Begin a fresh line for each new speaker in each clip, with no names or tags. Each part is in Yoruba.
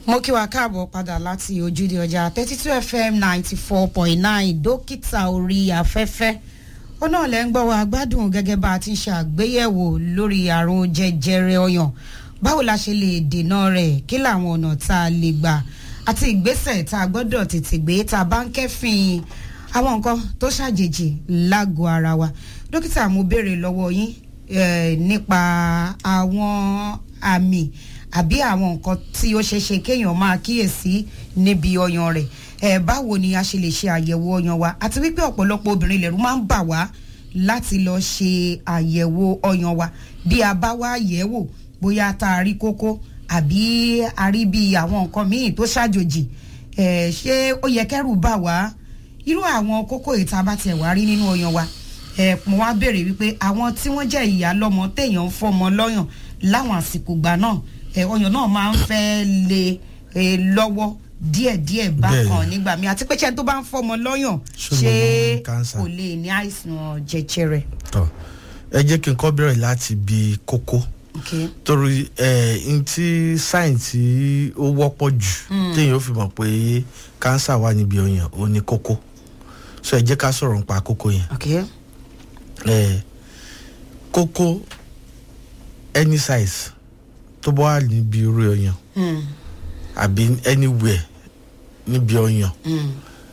mo kí wa káàbọ̀ padà láti ojúde ọjà thirty two fm ninety four point nine dókítà orí afẹ́fẹ́ ó náà lẹ́ ń gbọ́ wa gbádùn gẹ́gẹ́ bá a ti ń ṣàgbéyẹ̀wò lórí àrùn jẹjẹrẹ ọyàn báwo la ṣe lè dènà rẹ̀ kí làwọn ọ̀nà tá a lè gbà àti ìgbésẹ̀ tá a gbọ́dọ̀ tètè gbé tá a bá ń kẹ́fìn àwọn nǹkan tó ṣàjèjì lágọ̀ọ́ ara wa dókítà mo béèrè lọ́wọ́ yín eh, nípa àwọn àmì àbí àwọn nǹkan tí ó ṣeé ṣe kéèyàn máa kíyèsí níbi ọyàn rẹ̀ ẹ báwo ni a ṣe lè ṣe àyẹ̀wò ọyàn wa àti wípé ọ̀pọ̀lọpọ̀ obìnrin lẹ̀rú máa ń bà wá láti lọ ṣe àyẹ̀wò ọyàn wa bí a bá wá yẹ̀ wò bóyá tá a rí kókó àbí a rí bí àwọn nǹkan míì tó ṣàjòjì ẹ ṣé ó yẹ kẹ́rù bà wá irú àwọn kókó ìta bá tiẹ̀ wá rí nínú ọyàn wa ẹ mo wá béèrè wípé àwọn tí wọ́n jẹ́ ìyá lọ́mọ téèyàn ń fọmọ lọ́yàn láwọn àsìkò gbà náà ẹ ọyàn náà máa ń fẹ́ lé e lọ́wọ́ díẹ̀díẹ̀ bákan nígbà míì àti pé ṣé tó bá ń fọmọ lọ́yàn
Ṣó
ṣé
ló ní cancer?
kò lè ní àìsàn jẹjẹrẹ.
tọ ẹ jẹ́ kí n kọ́ bẹ̀rẹ̀ láti bi kókó
Okay.
torí ẹ n tí sáìn tí ó wọ́pọ̀ jù téèyàn ó fi mọ̀ pé kánsà wà níbi ọyàn ó ní kókó so ẹ jẹ́ ká sọ̀rọ̀ nípa kókó yẹn
Okay.
ẹ kókó any size tó bá wà níbi orí ọyàn
Mm.
àbí anywhere níbi ọyàn
Mm.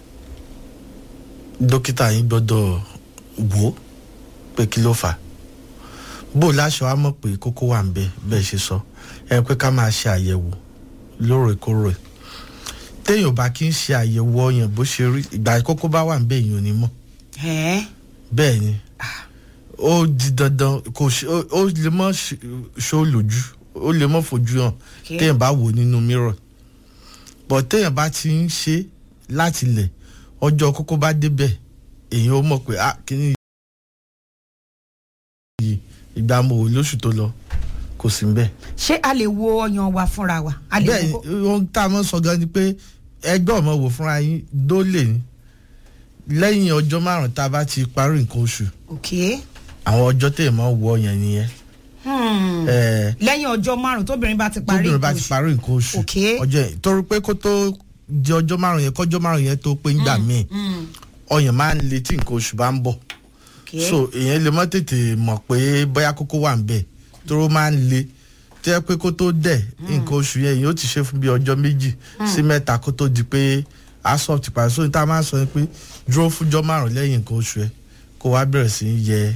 dókítà yín gbọ́dọ̀ wò ó pé kí ló fà á bó láṣọ á mọ̀ pé kókó wà ń bẹ bẹ́ẹ̀ ṣe sọ ẹ pé ká máa ṣe àyẹ̀wò lóòrèkóòrè téèyàn bá kí ń ṣe àyẹ̀wò ọyàn bó ṣe rí ìgbà kókó bá wà ń bẹ èèyàn ò ní mọ̀
Ẹ́
bẹ́ẹ̀ ni ó di dandan kò ṣe ó ó lè mọ̀ ṣe- ṣó lójú ó lè mọ̀ fojú hàn
Okay.
téèyàn bá wò nínú mirror but téèyàn bá ti ń ṣe láti lẹ̀ ọjọ́ kókó bá débẹ̀ èèyàn ó mọ̀ pé ah kíní yìí ìgbà mo wò lóṣù tó lọ kò sí bẹ́ẹ̀.
ṣé a lè wo ọyàn wa fúnra wa a lè
bẹ́ẹ̀
wo
ni ohun tá a mọ̀ sọ gan ni pé ẹgbẹ́ ọmọ wò fúnra yín dólè ní lẹ́yìn ọjọ́ márùn-ún tá a bá ti parí nǹkan oṣù
Okay.
àwọn ọjọ́ téèyàn máa wọ ọyàn nìyẹn.
Hmm.
Ẹ̀ẹ́
lẹ́yìn ọjọ́ márùn-ún tóbìnrin bá ti parí
tóbìnrin bá
nǹkan
ti
oṣù.
parí nǹkan oṣù
Okay.
ọjọ́ yẹn torí pé kó tó di ọjọ́ márùn yẹn kọjọ́ márùn yẹn tó pé ń gbà míì
Mm.
ọyàn máa ń le tí nǹkan oṣù bá ń bọ̀
Okay.
so èèyàn lè mọ́ tètè mọ̀ pé bóyá kókó wà ń bẹ̀ tóró máa ń le tó yẹ pé kó tó dẹ̀ nǹkan oṣù yẹn yóò ti ṣe fún bí ọjọ́ méjì sí mẹ́ta kó tó di pé asop ti parí so ní tá a máa sọ ni pé dúró fúnjọ́ márùn lẹ́yìn nǹkan oṣù ẹ kó wá bẹ̀rẹ̀ sí í yẹ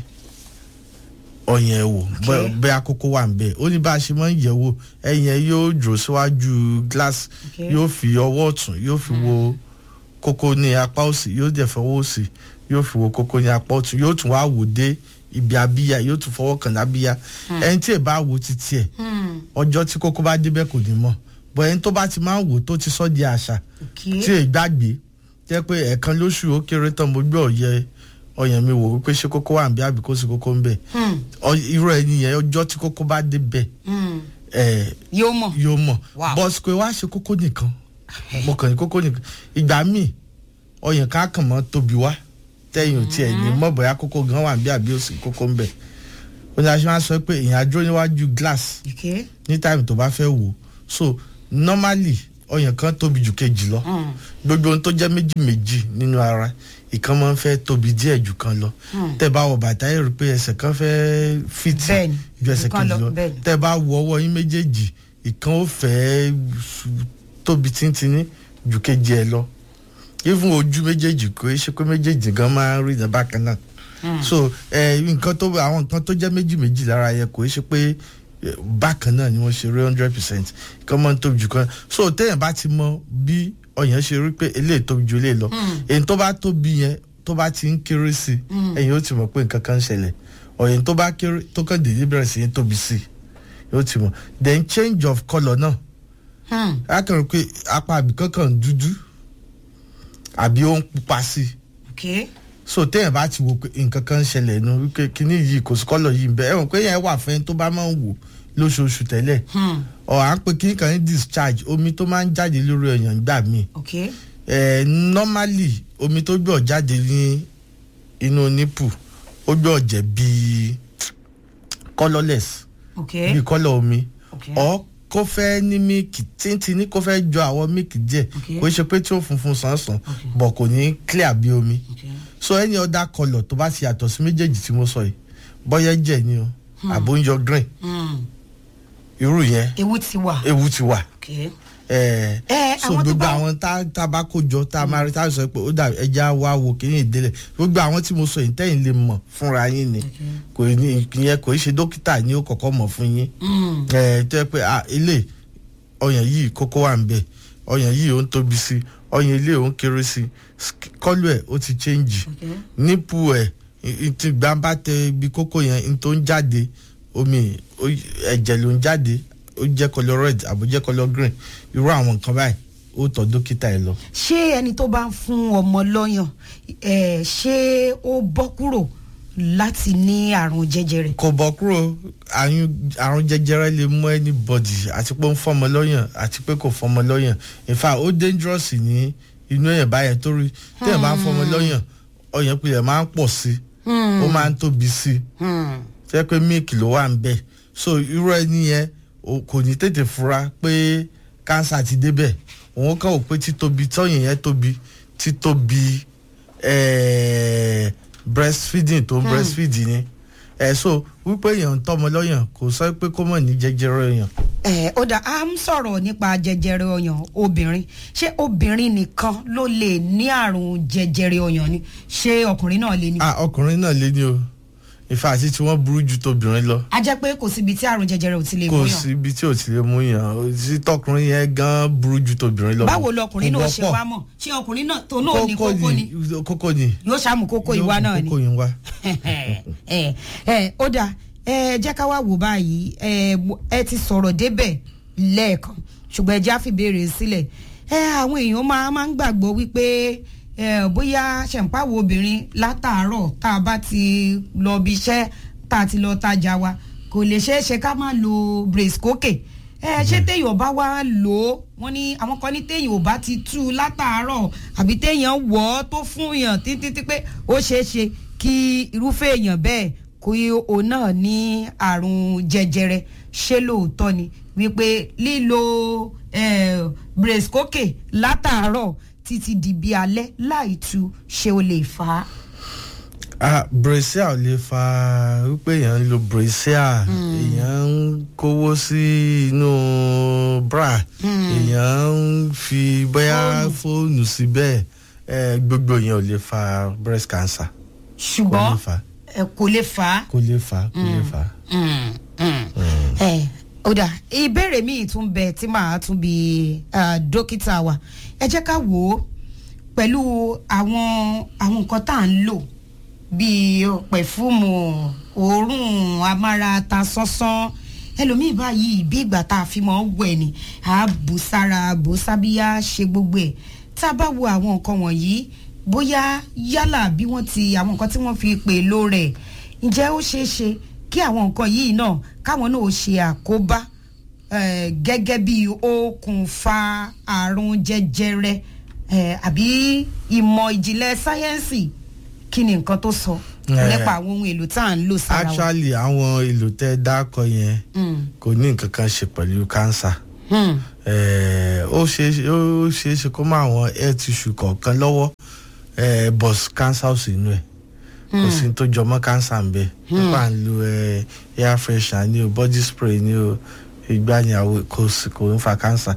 ọyàn ẹ wò bóyá-
Okay.
bóyá kókó wà ń bẹ̀ ó ní bá a ṣe máa ń yẹ̀ wò ẹ̀yìn ẹ yóò dúró síwájú glass
Okay.
yóò fi ọwọ́ ọ̀tún yóò fi wo kókó ní apá òsì yóò dẹ̀ fọwọ́ òsì yóò fi wo kókó ní apá ọ̀tún yóò tún wá wò dé ibi abíyá yóò tún fọwọ́ kàn lábíyá ẹni tí ì bá wo títí ẹ̀
Hmm.
ọjọ́ tí kókó bá débẹ̀ kò ní mọ̀ bọ̀ ẹni tó bá ti máa ń wò tó ti sọ́ di àṣà
Okay.
tí ì gbàgbé jẹ́ pé ẹ̀ẹ̀kan lóṣù ó kéré tán mo gbé ọ̀yẹ ọyàn mi wò wípé ṣé kókó wà ń bí àbí kó sí kókó ń bẹ̀
Hmm.
Ọ- irú ẹni yẹn ọjọ́ tí kókó bá débẹ̀
Hmm.
ẹ̀
yóò mọ̀.
yóò mọ̀
Wow.
bọ́sì pé wá ṣe kókó nìkan mo kàn ní kókó nìkan ìgbà míì ọyàn ká kàn mọ́ tóbi wá tẹ́yìn ò tiẹ̀ ní mọ̀ bóyá kókó gan wà bí àbí òsì kókó ń bẹ̀ ó ní aṣọ máa sọ pé èèyàn adúró níwájú glass
Okay.
ní táìmù tó bá fẹ́ wò so normally ọyàn kan tóbi jù kejì lọ
Hmm.
gbogbo ohun tó jẹ́ méjì méjì nínú ara ìkan máa ń fẹ́ tóbi díẹ̀ jù kan lọ tẹ́ bá wọ bàtà yẹn rí pé ẹsẹ̀ kan fẹ́ fìtì
Bẹ́ẹ̀ni,
ju ẹsẹ̀
ìkan
kejì
lọ,
lọ
bẹ́ẹ̀ni.
tẹ́ bá wọ ọwọ́ yín méjèèjì ìkan ó fẹ́ tóbi tíntínní ju kejì ẹ lọ even ojú méjèèjì kò é ṣe pé méjèèjì gan máa ń rí ìdá bákan náà so ẹ nǹkan tó àwọn nǹkan tó jẹ́ méjì méjì lára yẹn kò é ṣe pé eh, bákan náà ni wọ́n ṣe rí hundred percent kan máa ń tóbi jù kan so téèyàn bá ti mọ bí ọyàn ṣe rí pé eléyìí tóbi ju eléyìí lọ èyí tó bá tóbi yẹn tó bá ti ń kéré sí i ẹ̀yin ó ti mọ̀ pé nǹkan kan ń ṣẹlẹ̀ ọyàn tó bá kéré tó kàn dédé bẹ̀rẹ̀ sí í tóbi sí i yóò ti mọ̀ then change of colour náà
Hmm.
a kàn rí pé apá àbíkán kàn ń dúdú àbí ó ń pupa sí i
Okay.
so téèyàn bá ti wo pé nǹkan kan ń ṣẹlẹ̀ nu wípé kíní yìí kò sí kọ́lọ̀ yìí ń bẹ ẹ̀wọ̀n pé yẹn wà fẹ́ tó bá máa ń wò lóṣooṣù tẹ́lẹ̀
Hmm.
ọ̀ à ń pe kíní kan ní discharge omi tó máa ń jáde lórí ọyàn gbà míì
Okay.
ẹ̀ normally omi tó gbọ́ jáde ní inú nípù ó gbọ́ jẹ́ bíi colourless
Okay.
bíi colour omi
Okay.
or kó fẹ́ ní míìkì tíntín ní kó fẹ́ jọ àwọn míìkì díẹ̀
Okay.
kò ṣe pé tí ó funfun sàn-sàn bọ̀ kò ní clear bí omi so any other colour tó bá ti yàtọ̀ sí méjèèjì tí mo sọ yìí bọ́yá jẹ̀ ni o àbó ń yọ green
Hmm.
irú yẹn
ewu ti wà.
ewu ti wà
Okay.
ẹ
Ẹ,
so
àwọn tó
gbogbo
bá-
àwọn tá tá a bá kó jọ tá a máa rí tá a sọ pé ó dà ẹja wá wo kíní ìdílé gbogbo àwọn tí mo sọ yìí tẹ́yìn lè mọ̀ fúnra yín ni kò ní ìyẹn kò í ṣe dókítà ní ó kọ́kọ́ mọ̀ fún yín
Hmm.
ẹ tó yẹ pé ah ilé ọyàn yìí kókó wà ń bẹ ọyàn yìí ó ń tóbi sí ọyàn ilé ó ń kéré sí sk- kọ́lù ẹ̀ ó ti change
Okay.
nípù ẹ̀ ti gbàǹbà tẹ ibi kókó yẹn n tó ń jáde omi ó- ẹ̀jẹ̀ ló ń jáde ó jẹ́ colour red àbó jẹ́ colour green irú àwọn nǹkan báyìí ó tọ̀ dókítà ẹ̀ lọ.
ṣé ẹni tó bá ń fún ọmọ lọ́yàn ẹ̀, ṣé ó bọ́ kúrò láti ní àrùn jẹjẹrẹ.
kò bọ́ kúrò àyún- àrùn jẹjẹrẹ lè mú anybody àti pé ó ń fọmọ lọ́yàn àti pé kò fọmọ lọ́yàn in fact ó dangerous ní inú èèyàn báyẹn torí téèyàn bá ń fọmọ lọ́yàn ọyàn pilẹ̀ máa ń pọ̀ sí ó máa ń tóbi sí
Hmm.
fẹ́ pé mílìkì ló wà ń bẹ̀ so irú ẹni yẹn o- kò ní tètè fura pé kánsà ti débẹ̀ òun kàn wò pé títóbi tọ́yìn yẹn tóbi títóbi eh, breastfeeding tó ń breastfeed ni ẹ so wípé èèyàn ń tọ́mọ lọ́yàn kò sọ pé kó mọ̀ ní jẹjẹrẹ èèyàn
ẹ ó dà á ń sọ̀rọ̀ nípa jẹjẹrẹ ọyàn obìnrin ṣé obìnrin nìkan ló lè ní àrùn jẹjẹrẹ ọyàn ni ṣé ọkùnrin náà lè ní.
ah ọkùnrin náà lé ní o ìfà àti tí wọ́n burú ju tóbìnrin lọ
a jẹ́ pé kò síbi tí àrùn jẹjẹrẹ ò ti lè
kò
mú yàn.
sí ibi tí ò ti lè mú yàn sí tọkùnrin yẹn gan burú ju tóbìnrin lọ
báwo lọkùnrin
Kò
náà ṣe
wọ́pọ̀.
wá mọ̀ ṣé ọkùnrin náà tó náà ní kókó ni
kókó ni
yóò ṣàmù kókó ìwá
Yóò
náà
mú
ni.
kókó yín wá.
ẹ ẹ ó dáa ẹ jẹ́ ká wá wò báyìí ẹ mo- ẹ ti sọ̀rọ̀ débẹ̀ lẹ́ẹ̀kan ṣùgbọ́n ẹ já fìbéèrè sílẹ̀ ẹ àwọn èèyàn máa máa ń gbàgbọ́ wípé ẹ bóyá ṣẹ̀ǹpáwò obìnrin látàárọ̀ tá a bá ti lọ bí iṣẹ́ tá a ti lọ tajà wa kò lè ṣeé ṣe ká má lo brace kókè ẹ ṣé téèyàn bá wá lò ó wọn ní àwọn kan ní téèyàn ò bá ti tú u látàárọ̀ àbí téèyàn wọ̀ ọ́ tó fún yàn títí tí pé ó ṣeé ṣe kí irúfẹ́ èèyàn bẹ́ẹ̀ kó yí òun náà ní àrùn jẹjẹrẹ ṣé lóòótọ́ ni wípé lílo eh, brace kókè látàárọ̀ títí di bí alẹ́ láì tú ṣé ó lè fà á.
ah bracia ò lè fa wípé èèyàn ń lo bracia èèyàn ń kówó sí inú bra èèyàn ń fi bóyá fóònù síbẹ̀ eh, gbogbo yẹn ò lè fa breast cancer kò lè
ṣùgbọ́n
fa
eh, kò lè fà á.
kò lè fa kò lè fa.
Mm, mm. ẹ ó dà ìbéèrè míì tún bẹ tí màá tún bi ah, dókítà wa ẹ jẹ́ ká wò ó pẹ̀lú àwọn àwọn nǹkan tá à ń lò bíi pẹ̀fúmù òórùn amárata sánsán ẹlòmíì báyìí bí ìgbà tá a fi mọ́ wẹ̀ ni a bù sára bù sábíyá ṣe gbogbo ẹ̀ tá a bá wo àwọn nǹkan wọ̀nyí bóyá yálà bí wọ́n ti àwọn nǹkan tí wọ́n fi pè ló rẹ̀ ǹjẹ́ ó ṣeé ṣe kí àwọn nǹkan yìí náà káwọn náà ó ṣe àkóbá eh, gẹ́gẹ́ bí okùnfà àrùn jẹjẹrẹ eh, àbí ìmọ̀ ìjìnlẹ̀ sáyẹ́ǹsì kí ni nǹkan tó sọ
Eh.
nípa àwọn ohun èlò tá à ń lò sára wa.
actually àwọn èlò tẹ dákọ yẹn
Mm,
kò ní nǹkan kan ṣe pẹ̀lú cancer.
mm,
Eh, ó ṣeé ó ṣeé ṣe kó máa àwọn air tissue kọ̀ọ̀kan lọ́wọ́ eh, bus cancer ò sí inú ẹ̀ kò sí ní tó jọmọ́ cancer ń bẹ nípa ń lo eh, air freshener ní o body spray ní o ìgbànyàwó kò sí kò ń fa cancer.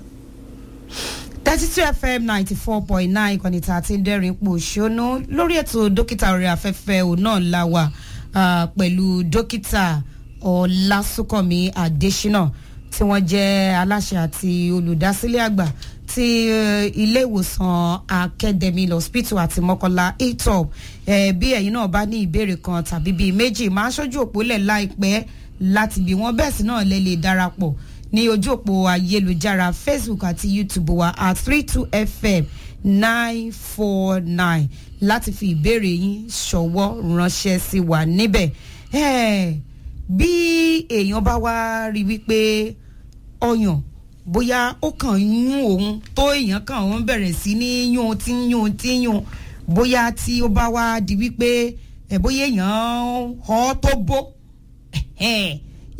thirty two fm ninety four point nine ìkànnì tá a ti ń dẹ́rìn pò ṣónú lórí ètò dókítà orí afẹ́fẹ́ òun náà la wà ah, pẹ̀lú dókítà ọlásùnkànmí adésínà tí wọ́n jẹ́ aláṣẹ àti olùdásílẹ̀ àgbà ti eh, ilé ìwòsàn academy hospital àti mọ́kànlá etop eh, bí ẹ̀yin náà bá ní ìbéèrè kan tàbí bíi méjì máa ṣojú òpólẹ̀ láìpẹ́ láti bí wọ́n bẹ́ẹ̀ sí náà lè lè darapọ̀ ní ojú òpó ayélujára facebook àti youtube wa at three two fm nine four nine láti fi ìbéèrè yín ṣọwọ́ ránṣẹ́ sí wa níbẹ̀. Eh, bí èèyàn bá wá rí wípé ọyàn bóyá ó kàn ń yún òun tó èèyàn kàn ń bẹ̀rẹ̀ sí ní yún tí ń yún tí ń yún bóyá tí ó bá wá di wípé ẹ̀ bóyá èèyàn họ́ tó bó ẹ̀hẹ́n,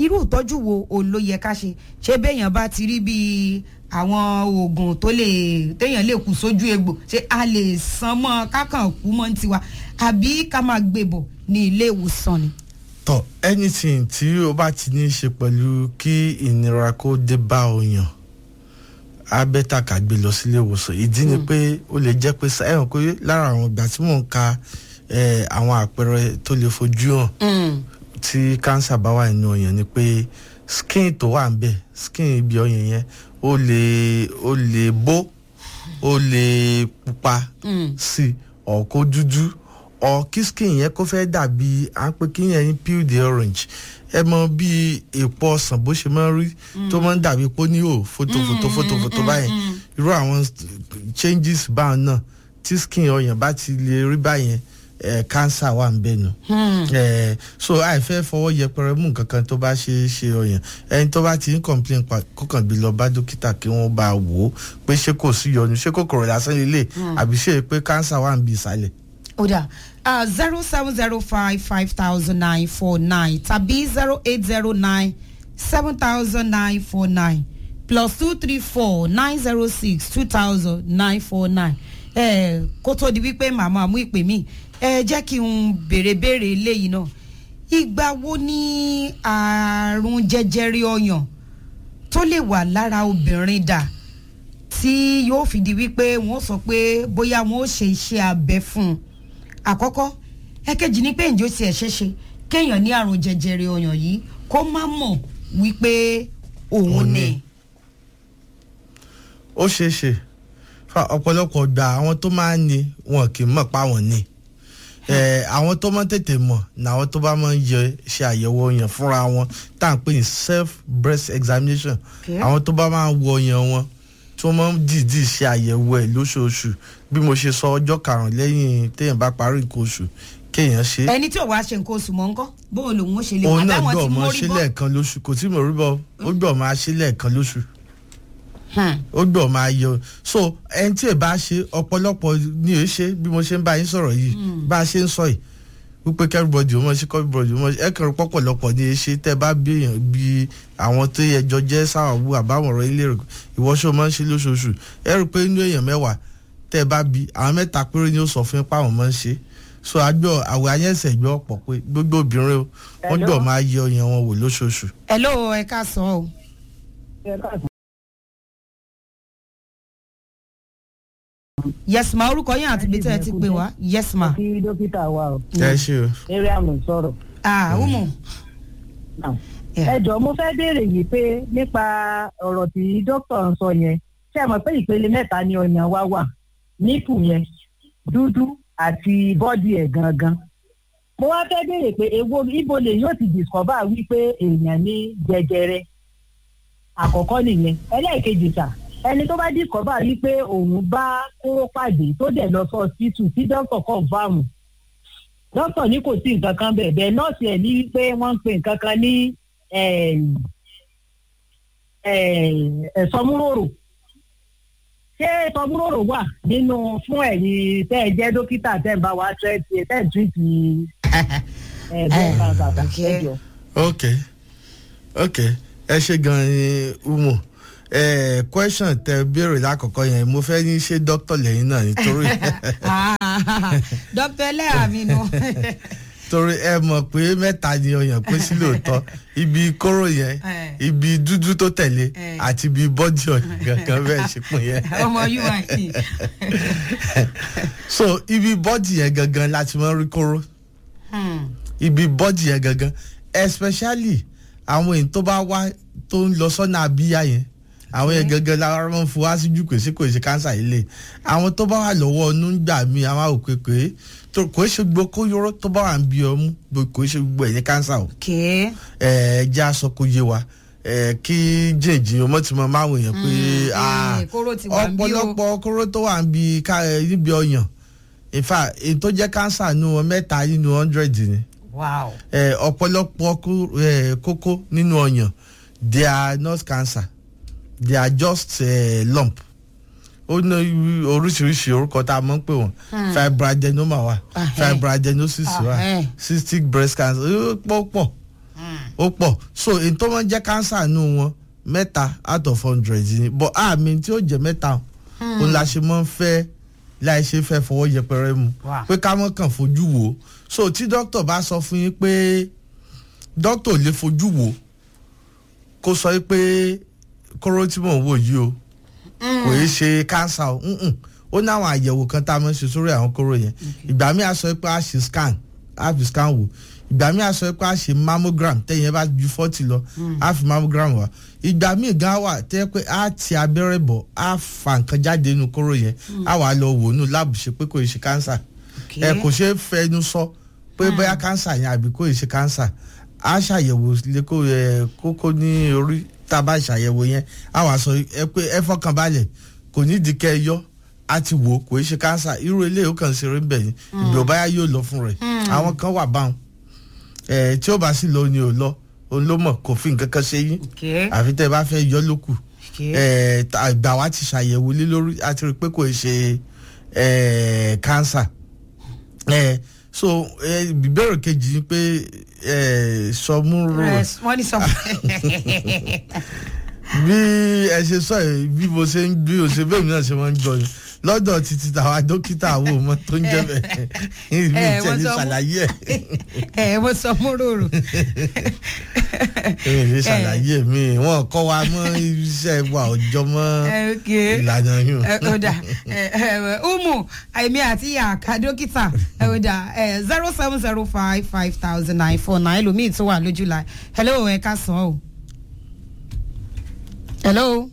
irú ìtọ́jú wo òun ló yẹ ká ṣe ṣé béèyàn bá ti rí bíi àwọn oògùn tó lè téèyàn lè kú sójú egbò ṣé a lè san mọ́ kákan kú mọ́ ní tiwa àbí ká máa gbé bọ̀ ní ilé ìwòsàn ni.
tọ anything tí o bá ti ní í ṣe pẹ̀lú kí ìnira kó dé bá òyàn á bẹ́tà ká gbé lọ sílé ìwòsàn ìdí ni pé ó lè jẹ́ pé ẹ̀hàn pé lára àwọn ìgbà tí mò ń ka eh, àwọn àpẹẹrẹ tó lè fojú hàn tí cancer bá wà nínú ọyàn ni pé skin tó wà ń bẹ̀ skin ibi ọyàn yẹn ó lè ó lè bó ó lè pupa sí ọ̀ kó dúdú ọ̀ kí skin yẹn kó fẹ́ dàbí à ń pè kí yẹn ní peel the orange ẹ mọ bí èpo ọsàn bó ṣe máa ń rí tó máa ń dàbí pé ó ní ò fótófótó fótófótó báyẹn irú àwọn changes báwọn náà tí skin ọyàn bá ti lè rí báyẹn eh, cancer wà ń bẹ̀ nù. Eh, so àìfẹ́ fọwọ́ yẹpẹrẹ mú nǹkan kan tó bá ṣe é ṣe ọyàn ẹni tó bá ti ń complain pa kó kàn gbé lọ bá dókítà kí wọ́n bá wò ó pé ṣé kò sí yọnu ṣé kòkòrò lásán lélẹ̀ àbí ṣé pé cancer wà ń bí ìsàlẹ̀.
ó dà zero seven zero five five thousand nine four nine tàbí zero eight zero nine seven thousand nine four nine plus two three four nine zero six two thousand nine four nine kó tó di wípé màmá mú ìpè mí ẹ jẹ́ kí n béèrè béèrè eléyìí náà ìgbà wo ni àrùn jẹjẹrẹ ọyàn tó lè wà lára obìnrin dà tí yóò fi di wípé wọ́n sọ pé bóyá wọ́n ó ṣe iṣẹ́ abẹ fún un àkọ́kọ́ ẹ̀kejì ni pé ǹjẹ́ ó tiẹ̀ ṣeéṣe kéèyàn ní àrùn jẹjẹrẹ ọyàn yìí kó má mọ̀ wípé òun
Òun
ni.
ni. ó ṣeé ṣe fa ọ̀pọ̀lọpọ̀ gba àwọn tó máa ń ní wọn kì í mọ̀ pa wọ́n ní Eh, àwọn tó máa ń tètè mọ̀ làwọn tó bá máa ń yẹ ṣe àyẹ̀wò ọyàn fúnra wọn tá à ń pè ní self breast examination
Okay.
àwọn tó bá máa ń wo ọyàn wọn tí wọ́n máa ń dìídì ṣe àyẹ̀wò ẹ̀ lóṣooṣù bí mo ṣe sọ ọjọ́ karùn-ún lẹ́yìn téèyàn bá parí nǹkan oṣù kéèyàn ṣe
ẹni tí ò wá ṣe nǹkan oṣù mọ́ ńkọ́ bóun lòun ó ṣe lè
òun náà
àbáwọn
gbọ́
tí
ọmọ
mórí
ṣe
bọ́.
lẹ́ẹ̀kan lóṣù kò tí mo rí bọ́ ó gbọ́ máa ṣe lẹ́ẹ̀kan lóṣù
Hmm.
ó gbọ́ máa yọ so ẹni tí ì bá ṣe ọ̀pọ̀lọpọ̀ ni èé ṣe bí mo ṣe ń bá yín sọ̀rọ̀ yìí bá a ṣe ń sọ yìí wípé kẹ́rìbọ̀dì ó mọ̀ sí kẹ́rìbọ̀dì ó mọ̀ sí ẹ kẹrin pọ̀pọ̀lọpọ̀ ni èé ṣe tẹ́ bá bí èèyàn bí àwọn tó yẹ jọ jẹ́ sáwàbù àbáwọn ọ̀rọ̀ ilé rẹ̀ ìwọ́ṣọ́ máa ń ṣe lóṣooṣù ẹ rí i pé inú èèyàn mẹ́wàá tẹ́ bá bí àwọn mẹ́ta péré ni ó sọ fún yín páwọn máa ń ṣe so àgbọ̀ àwọ̀ ayẹ́sẹ̀ gbọ́ ọ̀pọ̀ pé gbogbo obìnrin o wọ́n gbọ́ máa yẹ ọyàn wọn wò lóṣooṣù
hello ẹ káàsán o. yes ma orúkọ yín àti ibi tẹ́ ẹ ti pè wá yes ma.
kí dókítà wa o
ẹ ṣe o.
mariam ló sọ̀rọ̀.
ah umu.
Now,
Yeah.
ẹ jọ̀ọ́ mo fẹ́ béèrè yìí pé nípa ọ̀rọ̀ tí dókítà ń sọ yẹn ṣé ẹ mọ̀ pé ìpele mẹ́ta ni ọyàn wa wà nípù yẹn dúdú àti bọ́dì ẹ̀ gangan. mo wá fẹ́ béèrè pé èwo ibo lè yóò ti discover wípé èèyàn ní jẹjẹrẹ àkọ́kọ́ nìyẹn ẹlẹ́ẹ̀kejì sà ẹni tó bá discover wípé òun bá kóró pàdé tó dẹ̀ lọ sọ hospital tí dókítà confam dókítà ní kò sí nǹkan kan bẹ́ẹ̀ bẹ́ẹ̀ nọ́ọ̀sì ẹ̀ ní wípé wọ́n ń pè nǹkan kan ní ẹ̀sọ́múròrò ṣé ẹ̀sọ́múròrò wà nínú fún ẹ̀yin tẹ́ ẹ jẹ́ dókítà tẹ́ ẹ bá wa tẹ́ẹ̀tì tẹ́ ẹ tírìtì ẹ̀ẹ́dẹ́gbẹ̀rún kan kàkà
okay.
ẹ̀jọ̀.
ok ok ẹ ṣe gan ni umu ẹ question tẹ béèrè lákọ̀ọ́kọ́ yẹn mo fẹ́ ní ṣé dókítà lẹ́yìn náà nítorí
dókítà ẹlẹ́yà mi nù.
torí ẹ mọ̀ pé mẹ́ta ni ọyàn pé sí lóòótọ́ ibi kóró yẹn
Eh.
ibi dúdú tó tẹ̀lé
Eh.
àti ibi bọ́dì ọyàn gangan bẹ́ẹ̀ ṣe pín yẹn
ọmọ ui.
so ibi bọ́dì yẹn gangan láti máa ń rí kóró
Hmm.
ibi bọ́dì yẹn gangan especially àwọn èyí tó bá wá tó ń lọ sọ́nà abíyá yẹn àwọn yẹn gangan la máa ń fún wá síjú kò sí kò sí kánsà yìí lè àwọn tó bá wà lọ́wọ́ ọnú ń gbà mí àwọn òkè pé tó- kò í ṣe gbogbo kóyóró tó bá wà ń bí ọmú gbò- kò í ṣe gbogbo ẹ̀yìn kánsà o
okay.
ẹ jẹ́ aṣọ kó yé wa ẹ kí jìnjìn ọmọ tí mo máa wò yẹn pé
Mm,
ah,
eh, kóró ti wà ń bí o.
ọ̀pọ̀lọpọ̀ kóró tó wà ń bí ká- ẹ, níbi ọyàn in fact èyí tó jẹ́ kánsà nínú wọn mẹ́ta nínú hundred ni
wow.
eh, ọ̀pọ̀lọpọ̀ kó- eh, kókó nínú ọyàn they are not cancer they are just eh, lump ó ní irú- oríṣiríṣi orúkọ tá a mọ̀ ń pè wọ́n fibroadenoma wà
Ah, eh.
fibroadenosis
Ah,
wà
eh.
cystic breast cancer ó pọ̀ pọ̀ ó pọ̀ so èyí tó máa ń jẹ́ kánsà nù wọn mẹ́ta out of hundred ni but àmì tí ó jẹ́ mẹ́ta òun la ṣe máa ń fẹ́ láì ṣe fẹ́ fọwọ́ yẹpẹrẹ mu
Wà.
pé ká mọ́ kàn fojú wò ó so tí dókítà bá sọ fún yín pé dókítà ò lè fojú wò ó kó sọ pé kóró tí mò ń wò yìí o kò yé ṣe kánsà o mm-mm. ó ní àwọn àyẹ̀wò kan tá a máa ń ṣe sórí àwọn kóró yẹn ìgbà míì a sọ pé a ṣe scan a fi scan wò ìgbà míì a sọ pé a ṣe mammogram tẹ̀yìn ẹ bá ju forty lọ a fi mammogram wá ìgbà míì gan wà tẹ́ pé a ti abẹ́rẹ́ bọ̀ a fa nǹkan jáde nínú kóró yẹn a wà lọ wò nù láàbù ṣe pé kò yé ṣe kánsà
Okay.
ẹ kò ṣeé fẹnu sọ pé bóyá kánsà yẹn àbí kò yé ṣe kánsà a ṣàyẹ̀wò lẹ́kọ̀ọ́ ẹ kókó ní orí tá a bá ṣàyẹ̀wò yẹn a wà sọ ẹ pé ẹ fọkàn balẹ̀ kò ní di kẹ́ ẹ yọ a ti wò ó kò yé ṣe kánsà irú eléyìí ó kàn ń ṣeré ń bẹ̀ yín ìgbà ò báyà yóò lọ fún rẹ̀ àwọn kan wà báwọn ẹ tí ó bá sì lọ ni ò lọ òun ló mọ̀ kò fi nǹkan kan ṣe yín
Okay.
àfi tẹ́ ẹ bá fẹ́ yọ lókù
Okay.
ẹ ta- ìgbà wa ti ṣàyẹ̀wò lé lórí a ti rí i pé kò í ṣe ẹ kánsà ẹ so ẹ ìbéèrè kejì ni pé ẹ sọmúrò
Rest. wọ́n ní sọ
bí ẹ ṣe sọ yìí bí mo ṣe ń bí o ṣe bẹ́ẹ̀ mi náà ṣe máa ń gbọ́ ni lọ́dọ̀ títí tàwa dókítà àwọn ọmọ tó ń jẹ́ bẹ́ẹ̀ ìbí
Eh,
ìtẹ̀lé
wọ́n sọ mú-
ṣàlàyé ẹ̀
ẹ mo sọ múròrò
èmi lè ṣàlàyé mi wọn kọ́ wa mọ́ iṣẹ́ wa ọjọ́ mọ́ ìlànà yìí.
ẹ ó dà ẹ ẹ umu èmi àti àká dókítà ẹ ó dà ẹ zero seven zero five five thousand nine four nine ẹlòmíì tó wà lójú la hello ẹ ká sàn o hello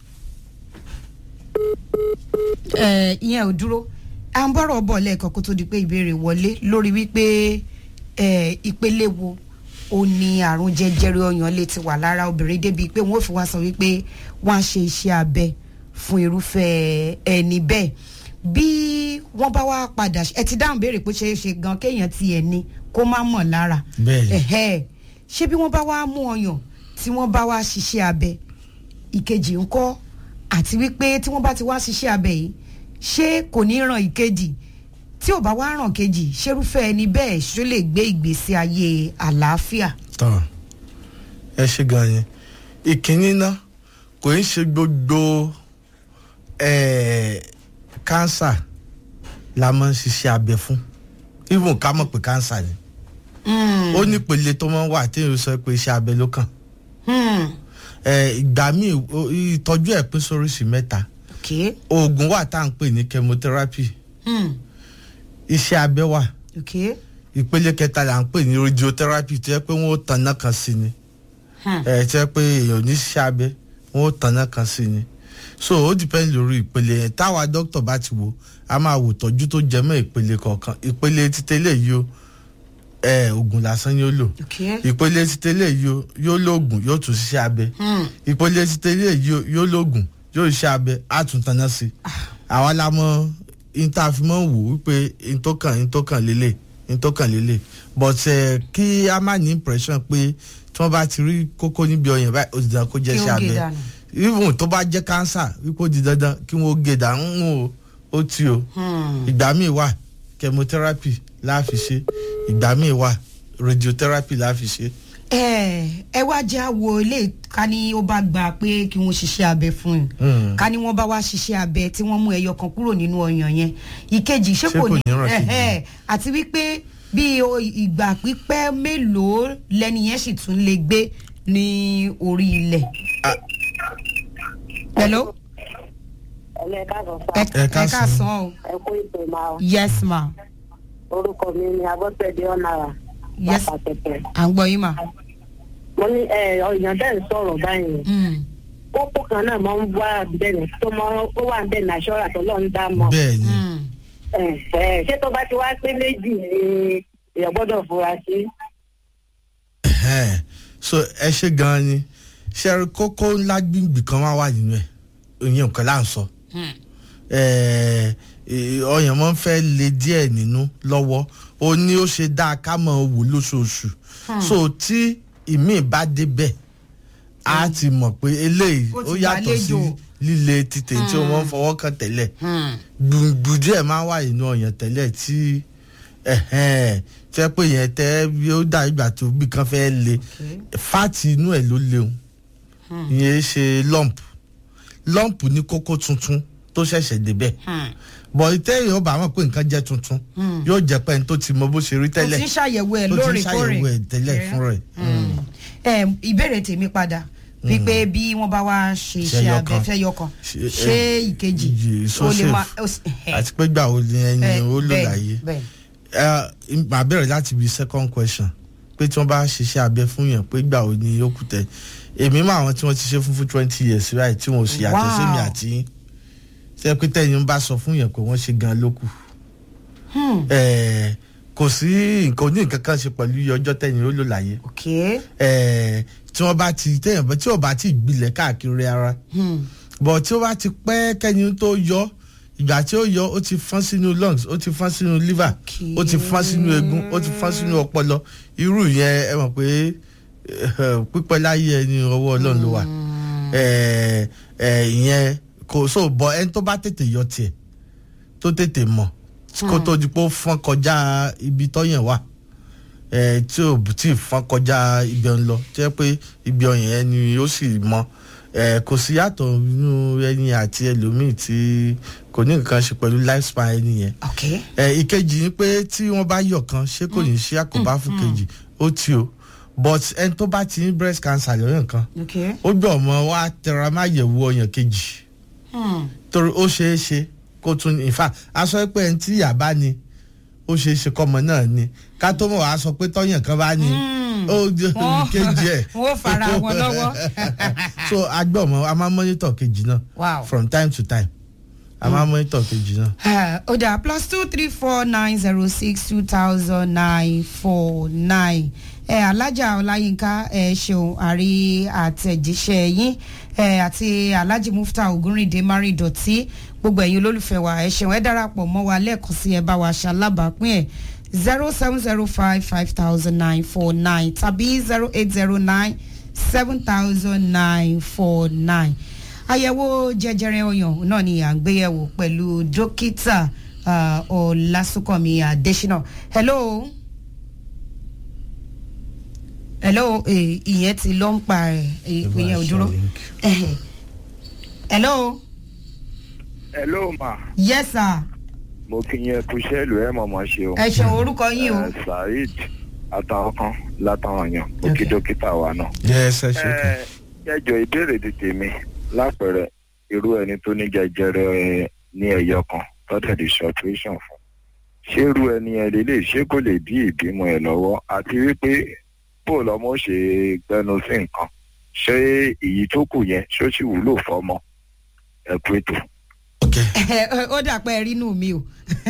ẹ ìyẹn ò dúró à ń bọ̀rọ̀ bọ̀ lẹ́ẹ̀kan kó tó di pé ìbéèrè wọlé lórí wípé ẹ ìpele wo ó ní àrùn jẹjẹrẹ ọyàn lè ti wà lára obìnrin débi pé wọn ò fi wá sọ wípé wọn á ṣe iṣẹ́ abẹ fún irúfẹ́ ẹni bẹ́ẹ̀ bí wọ́n bá wá padà ẹ ti dáhùn béèrè pé ṣeé ṣe gan kéèyàn ti ẹ̀ ní kó má mọ̀ lára
Bẹ́ẹ̀ni.
ẹ̀hẹ́ ṣé bí wọ́n bá wá mú ọyàn tí wọ́n bá wá ṣiṣẹ́ abẹ ìkejì ńkọ́ àti wípé tí wọ́n bá ti wá ṣiṣẹ́ abẹ yìí ṣé kò ní ràn ìkejì tí ò bá wá ràn kejì ṣerúfẹ́ ẹni bẹ́ẹ̀ ṣó lè gbé ìgbésí ayé àlàáfíà.
tán ẹ ṣe gan yẹn ìkíní náà kò ń ṣe gbogbo eh, kánsà la máa ń ṣiṣẹ́ abẹ fún even ká mọ̀ pé kánsà ni ó ní ìpele tó máa ń wà tí èèyàn sọ pé iṣẹ́ abẹ ló kàn
Hmm.
Eh, ìgbà míì o- ìtọ́jú ẹ̀ pín sóríṣìí mẹ́ta
okay.
oògùn wà tá à ń pè ní chemotherapy
Hmm.
iṣẹ́ abẹ wà
okay.
ìpele kẹta là ń pè ní radiotherapy tó yẹ pé wọ́n ó tanná kan sí ni
Hmm.
ẹ tí wọ́n pé èèyàn ní ṣiṣẹ́ abẹ wọ́n ó tanná kan sí ni so ó depend lórí ìpele yẹn táwa dókítà bá ti wò a máa wò tọ́jú tó jẹ mọ́ ìpele kọ̀ọ̀kan ìpele títẹ́lẹ̀ yìí ó ẹ oògùn lásán yóò lò
okay.
ìpele títẹ́lẹ̀ yìí ó yóò lóògùn yóò tún ṣiṣẹ́ abẹ
Hmm.
ìpele títẹ́lẹ̀ yìí ó yóò lóògùn yóò ṣiṣẹ́ abẹ á tún tanná sí i àwa la mọ intafimọ wò wípé intọkàn intọkàn lélẹ̀ intọkàn lélẹ̀ but ẹ kí a má ní impression pé tí wọ́n bá ti rí kókó níbi ọyàn báyìí ó ti dàn kó jẹ́
Kí ó
iṣẹ́
gé
abẹ
dànù.
even tó bá jẹ́ cancer wípé ó di dandan kí wọ́n gé dànù ó ó ti o
Hmm.
ìgbà míì wà chemotherapy la fi ṣe ìgbà míì wà radiotherapy la fi ṣe.
ẹ ẹ wá jẹ́ àwo ilé ká ní ó bá gbà pé kí wọ́n ṣiṣẹ́ abẹ fún yín
Hmm.
ká ní wọ́n bá wá ṣiṣẹ́ abẹ tí wọ́n mú ẹyọ kan kúrò nínú ọyàn yẹn ìkejì ṣé
Ṣé
kò
kò
ní
ní ràn kejì?
ẹ̀hẹ́, àti wípé bí o- ìgbà pípẹ́ mélòó lẹ́ni yẹn sì tún lè gbé ní orí ilẹ̀.
Ah.
hello
ẹlẹ́ káàbọ̀
ẹ
sá
Ẹ
ẹ
káàsán.
káàsán o
ẹ kú ìpè máa
yes ma
orúkọ mi ni abọ́sẹ̀dé ọ̀nàrà
Yes.
pàtàkì
à ń gbọ́ yín ma.
mo ní ẹ ọ̀yàn bẹ́ẹ̀ ń sọ̀rọ̀ báyìí
Mm.
kókó kan náà máa ń wá bẹ́ẹ̀ tó máa ó wà bẹ́ẹ̀ ní aṣọ́ra tó lọ́n dá mọ́
bẹ́ẹ̀ ni
Mm.
ẹ ẹ ṣé tó bá ti wá pé méjì ni èèyàn gbọ́dọ̀ fura sí.
Ẹhẹ́n. so ẹ ṣe gan-an ni ṣe kókó ńlá gbìngbì kan wá wà nínú ẹ̀ ìyẹn nǹkan là ń sọ.
Mm.
Eh, eh, ọyàn máa ń fẹ́ le díẹ̀ nínú lọ́wọ́ ó ní ó ṣe dáa ká máa wò lóṣooṣù so tí ìmíì bá débẹ̀ á ti mọ̀ pé eléyìí
Ó ti
ó yàtọ̀ sí
gbàlejò.
líle títè tí wọ́n fọwọ́ kàn tẹ́lẹ̀
Mm.
gbùngbùn díẹ̀ máa ń wà nínú ọyàn tẹ́lẹ̀ tí ẹ̀hẹ́n tẹ́ pé yẹn tẹ́ yóò dà ìgbà tó bí kan fẹ́ le fáàtì inú ẹ̀ ló léwu ìyẹn ṣe lump lump ní kókó tuntun tó ṣẹ̀ṣẹ̀ débẹ̀ bọ̀ ìtẹ́yìn ó bá mọ̀ pé nǹkan jẹ́ tuntun yóò jẹ́ pé ẹni tó ti mọ bó ṣe rí
o
tẹ́lẹ̀
ti ń ṣàyẹ̀wò ẹ̀
tó ti ń
lóòrèkóòrè
ṣàyẹ̀wò ẹ̀ tẹ́lẹ̀ fún rẹ̀.
ẹ ìbéèrè tèmi padà wípé bí wọ́n bá wá ṣe iṣẹ́
Ṣẹyọ
abẹ
kan.
fẹ́ kan
Ṣe-
ṣé
ẹ,
ìkejì
ìjì
ó
so
lè
safe.
máa ó sì- ẹ,
àti pé gbà wo ni ẹni
ẹ,
ó lò
bẹ́ẹ̀,
láyé
bẹ́ẹ̀.
ẹ màá bẹ̀rẹ̀ láti bi second question pé tí wọ́n bá ṣiṣẹ́ abẹ fún yàn pé gbà wo ni ó kù tẹ̀ èmi mọ àwọn tí wọ́n ti ṣe fún fún twenty years right tí wọ́n ò sì yàtọ̀ sí mi
Wow.
àti yín ṣe pé tẹ̀yìn bá sọ fún yàn pé wọ́n ṣe gan ló kù
Hmm,
ẹ kò sí nǹkan oní nǹkan kan ṣe pẹ̀lú iye ọjọ́ tẹ̀yìn ó lò láyé
ok
ẹ tí wọ́n bá ti tẹ̀yìn bá tí ò bá ti gbilẹ̀ káàkiri ara
Hmm,
bọ̀ tí ó bá ti pẹ́ kẹ́yìn tó yọ ìgbà tí ó yọ ó ti fọ́n sínú lungs ó ti fọ́n sínú liver
Okay.
ó ti fọ́n sínú eegun ó ti fọ́n sínú ọpọlọ irú yẹn ẹ mọ̀ pé eh, pípẹ́ láyé ẹni ọwọ́ ọlọ́run ló wà Eh, eh, ìyẹn kò so bọ̀ ẹni tó bá tètè yọ tiẹ̀ tó tètè mọ̀ kó tó di pé ó fọ́n kọjá ibi tọ́yàn wà eh, tí ò tí ì fọ́n kọjá ibi ọ̀hún lọ tí wọ́n pé ibi ọ̀yàn yẹn ni ó sì mọ́ eh, kò sí yàtọ̀ nínú ẹni àti ẹlòmíì tí kò ní nǹkan ṣe pẹ̀lú lifespan ẹni yẹn
ok
ẹ ìkejì ni pé tí wọ́n bá yọ̀ kan ṣé kò ní ṣe àkóbá fún kejì ó tí o but ẹni tó bá ti ní breast cancer lọ́yàn kan
ok
ó gbọ́ ọmọ wa tẹra má yẹ̀wò ọyàn kejì
Hmm,
torí ó ṣeé ṣe kó tún in fact a sọ pé ẹni tí ìyá bá ní ó ṣeé ṣe kọ́mọ náà ní ká tó mọ̀ wá sọ pé tọ́yàn kan bá ní
Hmm.
ó di
Wọ́n-
kejì ẹ̀
wọ́n fara wọn lọ́wọ́.
so agbọ́ ọmọ a máa monitor kejì náà
wow.
from time to time a máa monitor kejì náà.
Uh, ó dà plus two three four nine zero six two thousand nine four nine ẹ alájà ọláyínká ẹ ṣeun àrí àtẹ̀jíṣẹ́ yín ẹ àti alhaji mufta ogunrinde mari dọ̀tí gbogbo ẹ̀yin olólùfẹ́ wa ẹ ṣeun ẹ darapọ̀ mọ́ wa lẹ́ẹ̀kan sí ẹ bá wa ṣalábàápín ẹ̀ zero seven zero five five thousand nine four nine tàbí zero eight zero nine seven thousand nine four nine àyẹ̀wò jẹjẹrẹ ọyàn náà ni à ń gbéyẹ̀wò pẹ̀lú dókítà ah, ọlásùnkànmí adésínà hello hello eh, ìyẹn ti lọ ń pa ẹ ìpín yẹn ò dúró Ẹhẹ̀. hello
hello ma
yes sir
mo kí yẹn kú sẹ́ẹ̀lù ẹ̀ mọ̀mọ́ ṣe o.
ẹ ṣeun orúkọ yín o
Eh, saheed àtàwọn kan látàwọn yàn mo kí
Okay.
dókítà wa náà.
yes ẹ ṣe kan.
ẹ jẹjọ ìbéèrè ti tèmi lápẹẹrẹ irú ẹni tó ní jẹjẹrẹ ní ẹyọ kan tọ́tẹ̀ di operation fún ṣé irú ẹni ẹ lè lè ṣé kò lè dí ìbímọ ẹ lọ́wọ́ àti wípé bó lọmọ ṣe gbẹnu sí nǹkan ṣé èyí tó kù yẹn ṣó sì wúlò fọmọ ẹ kú ètò.
ok
ó dà pé ẹ rí inú mi o